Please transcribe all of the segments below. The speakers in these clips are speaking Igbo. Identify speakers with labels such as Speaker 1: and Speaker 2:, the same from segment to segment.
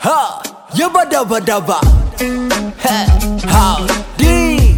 Speaker 1: Ha, yabba dabba dabba. Hey, howdy.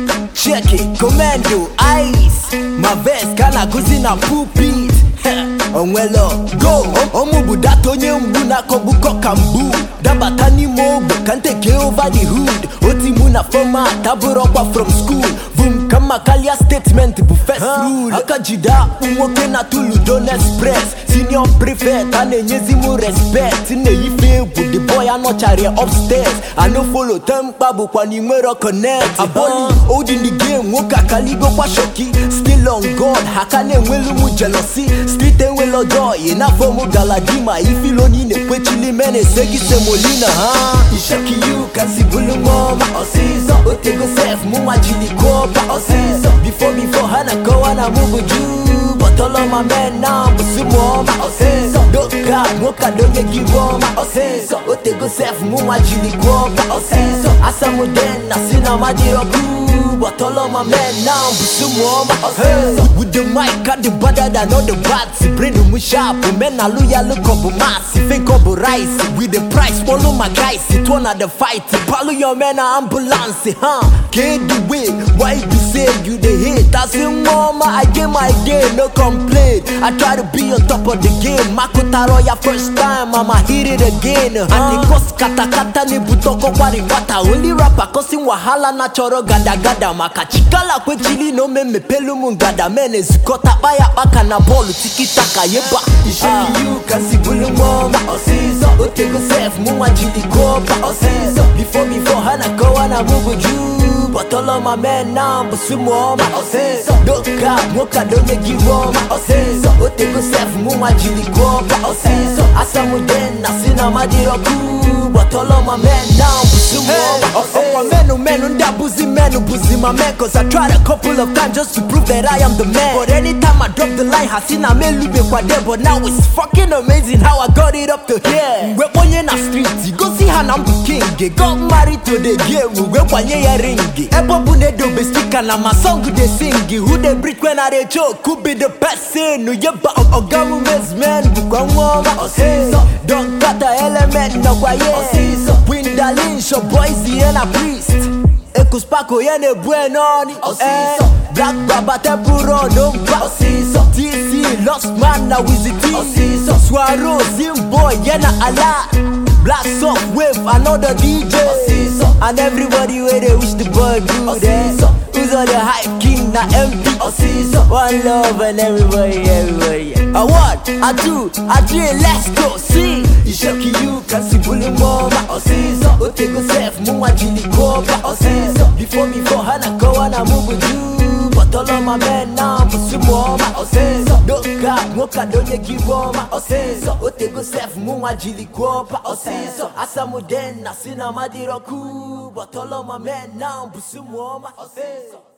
Speaker 1: Check it, commando, ice. My vest kana kuzi na pulpit. Heh, Onwelo, go. Omu budato onye mgbu na-akọgbukọ ka mgbu. Dabata n'ime ogbe ka nteke over the hood. Oti mụ na format abụrọkwa from school. Vum kama kalia statement bụ first rule. Aka jide akpụ nwoke na tuludo express. Senior prefect a na-enyezi mụ respect. Na-eyife egwu the boy anọchara upstairs. I no follow tempa bụkwa n'inwero connect. Aboli old in the game nwoke akaligokwa shoki. Still on God haka na-enwelu mụ jealousy. Street enwelo joy na fọmụ galadima. Ifilo ni na-ekwechili mene esegi semolina ha. Ishoki you kasi bulu ngoma ọsịsọ. Otego sef mụ nwajili kopa ọsịsọ. Before before ha na-akọwa na mụ bụ Jew. But all of my men now bụ sumoma ọsịsọ. Doka nwoke adonye gị wọma ọsịsọ. Otego sef mụ nwajili kopa ọsịsọ. Asamuden na si na madirọkụ. But all of my men now bụ sumoma ọsịsọ. With the mic I the better than all the bats. Brain mu sharp, men na loyal look up mass. Fake up rice with the price. Follow my guys, it one at the fight. Follow your men na ambulance, huh? Get the way, why you say you the hate? I say mama, I get my day, no complaint. I try to be on top of the game. Makotaro ya first time, I'ma hit it again. Huh? And the cost kata kata ni butoko kwa ripata. Only rapper causing wahala na choro gada gada. Makachikala kwe chili no me me pelu mungada. Mene zikota baya baka na bolu tiki taka yeba. Isheki you kasi bulu ngoma osiso. Otego sef muwa jili kopa osiso. Before before hana kowa na mugu juu. But all of my men now busumoma osiso. Doka mwoka donye giwoma osiso. Otego sef muwa jili kopa osiso. Asamuden na sina madiroku. But all of my men now busumoma osiso. Menu menu ndabuzi menu buzi my man Cause I tried a couple of times just to prove that I am the man But anytime I drop the line hasina melube kwa de But now it's fucking amazing how I got it up to here We onye na street go see how I'm the king Got married to the game we kwanye ya ringi Ebo bune dobe speaker na my song they sing Who they breathe when I they joke could be the person No yeba ogamu man bukwa ngoma Osiso Don't cut the element na kwa ye Osiso Windalin show boys yena priest Ekuspako yene buenoni
Speaker 2: Osiso.
Speaker 1: Black Baba Tempuro no mpa
Speaker 2: Osiso.
Speaker 1: TC Lost Man na Wizzy
Speaker 2: Osiso.
Speaker 1: Swaro Zimbo yena ala Black Soft Wave another DJ
Speaker 2: Osiso.
Speaker 1: And everybody where they wish the boy good eh?
Speaker 2: Osiso.
Speaker 1: Who's on the hype king na MP
Speaker 2: Osiso.
Speaker 1: One love and everybody, everybody yeah. A one, a two, a three, let's go see Ishoki you kasi bulu ngoma
Speaker 2: Osiso.
Speaker 1: Otego sef muwa jili kopa
Speaker 2: Osiso.
Speaker 1: Before before hana kowa na mugu juu But all of my men now busumoma
Speaker 2: Osiso.
Speaker 1: Doka mwoka donye giwoma Osiso Otego sef muwa jili kopa Osiso Asamuden na sina madiroku But all of my men now busumoma Osiso